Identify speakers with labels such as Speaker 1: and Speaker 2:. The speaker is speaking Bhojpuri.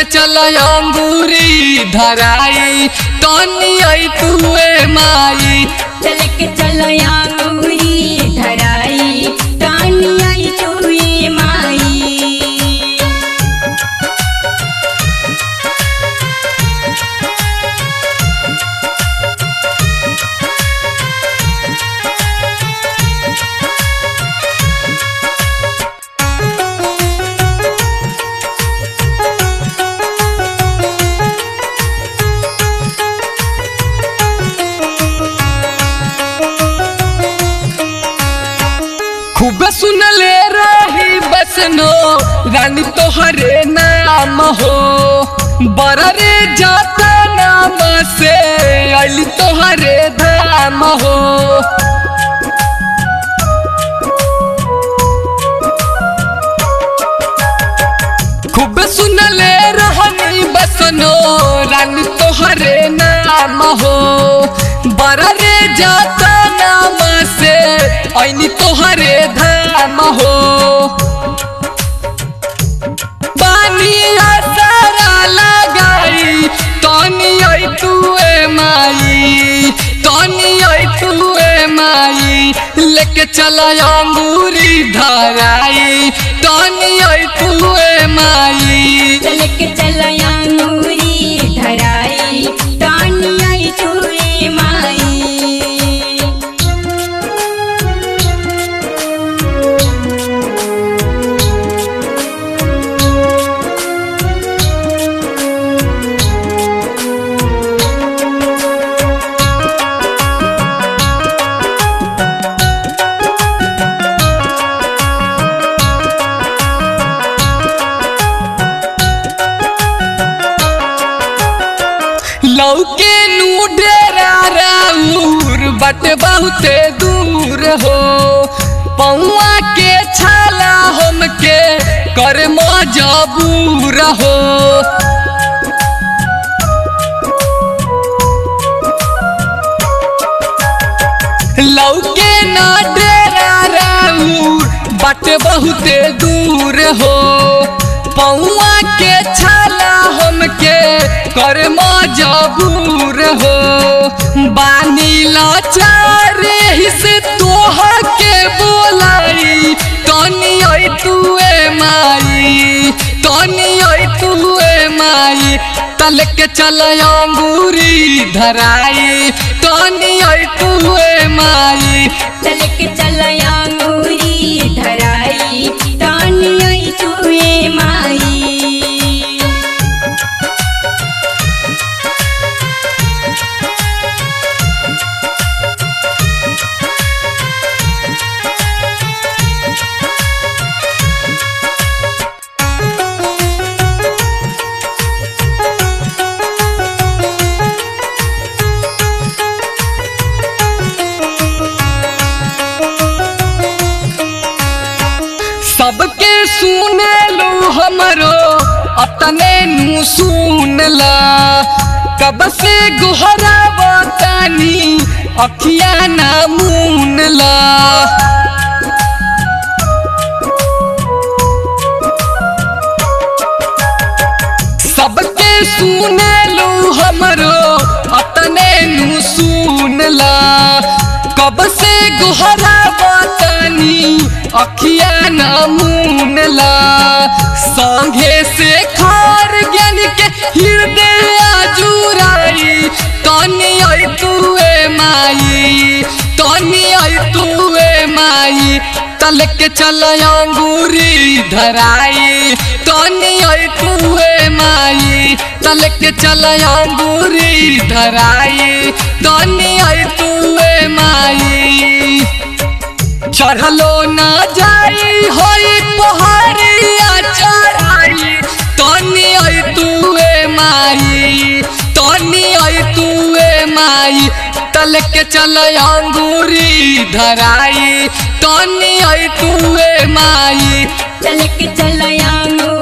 Speaker 1: चल अंगूरी धराई तनी आई तुए माई
Speaker 2: चल के चल अंगूरी धराई तानी आई चुए माई
Speaker 1: खूब सुनले रही बसनो रानी तोहरे नाम हो बड़ा रे जाता नाम से अली तोहरे धाम हो खूब सुनले रहनी बसनो रानी तोहरे नाम हो बड़ा रे जाता नाम से ऐनी तोहरे धाम हो बानिया सारा लगाई तनी आई तुए माई तनी आई तुए माई लेके चला अंगूरी धराई तनी आई तुए माई
Speaker 2: चल के चल अंगूरी धराई तानी आई चुए माई
Speaker 1: लौके नू डेरा राउर बट बहुते दूर हो पौआ के छाला हमके कर मजबूर हो लौके ना डेरा राउर बट बहुते दूर हो पौआ के छाला हमके कर मजबूर हो बानी लाचार से तोह के बोलाई तनी आई तुए माई तनी आई तुए माई तल के चल अंगूरी धराई तनी आई तुए माई
Speaker 2: चल के चल अंगूरी धराई तानी आई चुए माई
Speaker 1: सबके सुने लो हमरो अपने नु सुन ला कब से गुहरा बतानी अखिया ना मून ला सबके सुने लो हमरो अपने नु सुन ला कब से गुहरा बतानी अखिया ना मून ला संगे से खार ज्ञान के हृदय जुराई तनी आई तुए माई तनी आई तुए माई तल के चल अंगूरी धराई तनी आई तुए माई तल के चल अंगूरी धराई तनी आई तुए माई चढ़लो ना जाई होई पहाड़िया चढ़ाई तनी आई तुए माई तनी आई तुए माई तल के चल अंगूरी धराई तनी आई तुए माई
Speaker 2: चल के चल अंगूरी